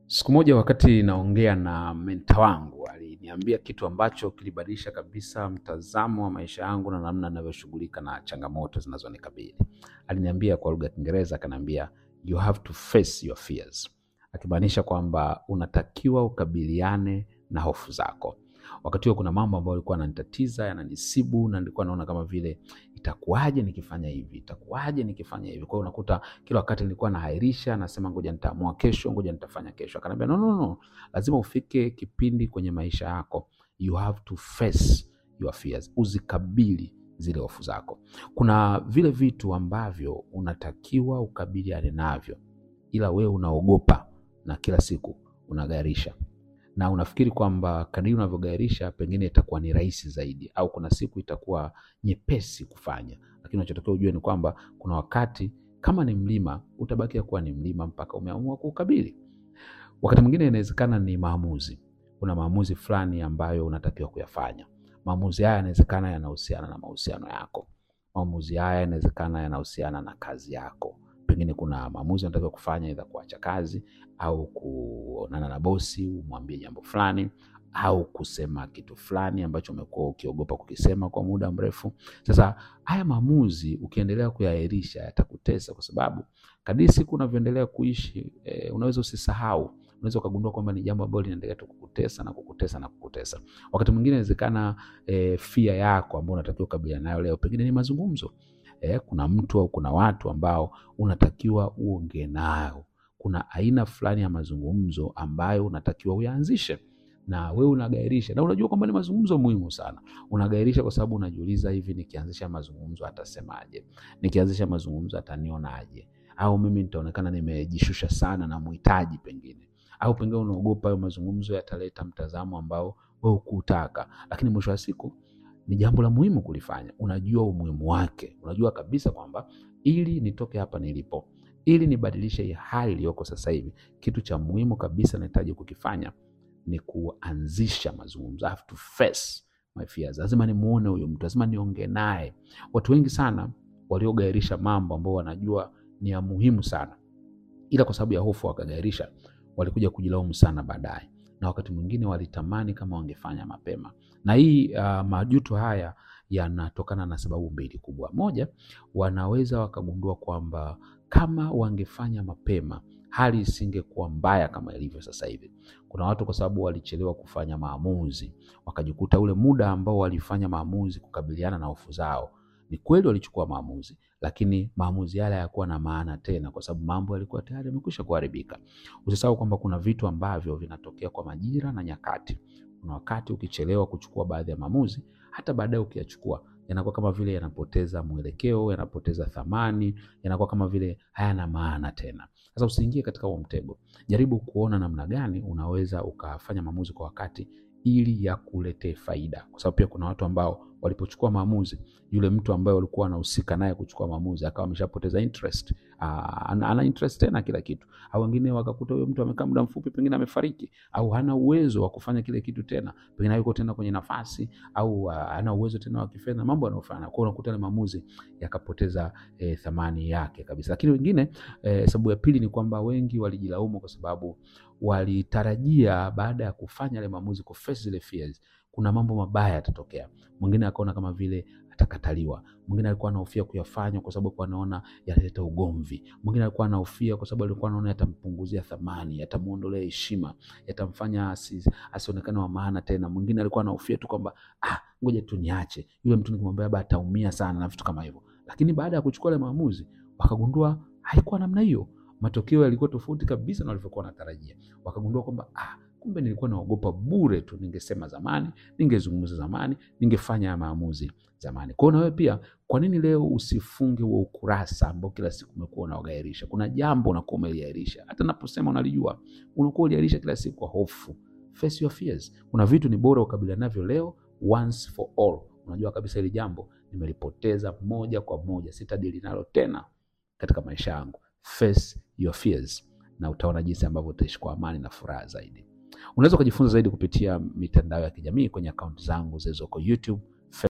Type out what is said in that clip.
Siku moja wakati naongea na menta wangu aliniambia kitu ambacho kilibadilisha kabisa mtazamo wa maisha yangu na namna ninavyoshughulika na changamoto zinazonikabili. Aliniambia kwa lugha ya Kiingereza, akaniambia you have to face your fears, akimaanisha kwamba unatakiwa ukabiliane na hofu zako. Wakati huo kuna mambo ambayo yalikuwa yananitatiza yananisibu, na nilikuwa naona kama vile itakuwaje nikifanya hivi, itakuwaje nikifanya hivi. Kwa hiyo unakuta kila wakati nilikuwa nahairisha, nasema ngoja nitaamua kesho, ngoja nitafanya kesho. Akaniambia no, no, no, lazima ufike kipindi kwenye maisha yako, you have to face your fears, uzikabili zile hofu zako. Kuna vile vitu ambavyo unatakiwa ukabiliane navyo, ila wewe unaogopa na kila siku unagairisha na unafikiri kwamba kadiri unavyogairisha pengine itakuwa ni rahisi zaidi, au kuna siku itakuwa nyepesi kufanya, lakini unachotakiwa ujue ni kwamba kuna wakati kama ni mlima utabakia kuwa ni mlima mpaka umeamua kuukabili. Wakati mwingine inawezekana ni maamuzi, kuna maamuzi fulani ambayo unatakiwa kuyafanya. Maamuzi haya yanawezekana yanahusiana na mahusiano yako, maamuzi haya yanawezekana yanahusiana na kazi yako pengine kuna maamuzi unatakiwa kufanya, aidha kuacha kazi au kuonana na bosi umwambie jambo fulani au kusema kitu fulani ambacho umekuwa ukiogopa kukisema kwa muda mrefu. Sasa haya maamuzi ukiendelea kuyaahirisha yatakutesa, kwa sababu kadiri siku unavyoendelea kuishi e, unaweza usisahau, unaweza ukagundua kwamba ni jambo ambalo linaendelea tu kukutesa na kukutesa na kukutesa. Wakati mwingine inawezekana e, fia yako ambayo unatakiwa kukabiliana nayo leo pengine ni mazungumzo. Eh, kuna mtu au kuna watu ambao unatakiwa uongee nao. Kuna aina fulani ya mazungumzo ambayo unatakiwa uyaanzishe, na wewe unagairisha, na unajua kwamba ni mazungumzo muhimu sana. Unagairisha kwa sababu unajiuliza, hivi nikianzisha mazungumzo atasemaje? Nikianzisha mazungumzo atanionaje? Au mimi nitaonekana nimejishusha sana na muhitaji pengine, au pengine unaogopa hayo mazungumzo yataleta mtazamo ambao wewe hukutaka, lakini mwisho wa siku ni jambo la muhimu kulifanya. Unajua umuhimu wake, unajua kabisa kwamba ili nitoke hapa nilipo, ili nibadilishe hii hali iliyoko sasa hivi, kitu cha muhimu kabisa nahitaji kukifanya ni kuanzisha mazungumzo. I have to face my fears. Lazima nimuone huyo mtu, lazima niongee naye. Watu wengi sana waliogairisha mambo ambao wanajua ni ya muhimu sana, ila kwa sababu ya hofu wakagairisha, walikuja kujilaumu sana baadaye na wakati mwingine walitamani kama wangefanya mapema. Na hii uh, majuto haya yanatokana na sababu mbili kubwa. Moja, wanaweza wakagundua kwamba kama wangefanya mapema hali isingekuwa mbaya kama ilivyo sasa hivi. Kuna watu kwa sababu walichelewa kufanya maamuzi, wakajikuta ule muda ambao walifanya maamuzi kukabiliana na hofu zao, ni kweli walichukua maamuzi, lakini maamuzi yale hayakuwa na maana tena, kwa sababu mambo yalikuwa tayari yamekwisha kuharibika. Usisahau kwamba kuna vitu ambavyo vinatokea kwa majira na nyakati. Kuna wakati ukichelewa kuchukua baadhi ya maamuzi, hata baadaye ukiyachukua yanakuwa kama vile yanapoteza mwelekeo, yanapoteza thamani, yanakuwa kama vile hayana maana tena. Sasa usiingie katika huo mtego. Jaribu kuona namna gani unaweza ukafanya maamuzi kwa wakati ili yakuletee faida, kwa sababu pia kuna watu ambao walipochukua maamuzi, yule mtu ambaye walikuwa wanahusika naye kuchukua maamuzi akawa ameshapoteza interest. Aa, ana, ana interest tena kila kitu, au wengine wakakuta huyo mtu amekaa muda mfupi, pengine amefariki, au hana uwezo wa kufanya kile kitu tena, pengine hayuko tena kwenye nafasi, au uh, hana uwezo tena wa kifedha, mambo yanayofanya kwao, unakuta ile maamuzi yakapoteza eh, thamani yake kabisa. Lakini wengine eh, sababu ya pili ni kwamba wengi walijilaumu kwa sababu walitarajia baada ya kufanya yale maamuzi, kuface zile fears, kuna mambo mabaya yatatokea. Mwingine akaona kama vile atakataliwa. Mwingine alikuwa anahofia kuyafanya kwa sababu alikuwa anaona yataleta ugomvi. Mwingine alikuwa anahofia kwa sababu alikuwa anaona yatampunguzia thamani, yatamuondolea heshima, yatamfanya asi, asionekane wa maana tena. Mwingine alikuwa anahofia tu kwamba ah, ngoja tu niache yule mtu, nikimwambia labda ataumia sana na vitu kama hivyo. Lakini baada ya kuchukua ile maamuzi, wakagundua haikuwa namna hiyo. Matokeo yalikuwa tofauti kabisa na walivyokuwa wanatarajia. Wakagundua kwamba ah, kumbe nilikuwa naogopa bure tu. Ningesema zamani, ningezungumza zamani, ningefanya ya maamuzi zamani. Kwa hiyo na wewe pia, kwa nini leo usifunge huo ukurasa ambao kila siku umekuwa unaogairisha? Kuna jambo unakuwa umeliahirisha, hata naposema unalijua, unakuwa uliahirisha kila siku kwa hofu. Face your fears. Kuna vitu ni bora ukabiliana navyo leo once for all. Unajua kabisa hili jambo nimelipoteza moja kwa moja, sitadili nalo tena katika maisha yangu. Face your fears, na utaona jinsi ambavyo utaishi kwa amani na furaha zaidi. Unaweza ukajifunza zaidi kupitia mitandao ya kijamii kwenye akaunti zangu zilizoko YouTube